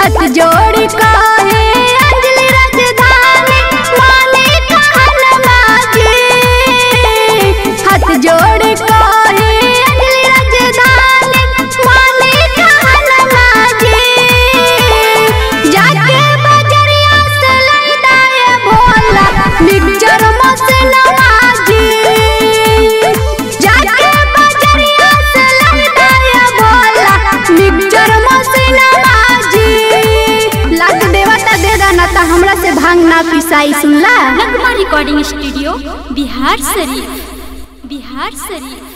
हाथ जोड़ी कहे अंजलि राजधानी माने कहनमा जी हाथ जोड़ी कहे अंजलि राजधानी माने कहनमा जी जाके बजरिया से लैदाए भोला मिक्सचर मसनवा जी जाके बजरिया से लैदाए भोला मिक्सचर मसनवा जी लाख देवता दे दाना त हमरा से भांग ना पिसाई सुनला नगमा रिकॉर्डिंग स्टूडियो बिहार शरीफ बिहार शरीफ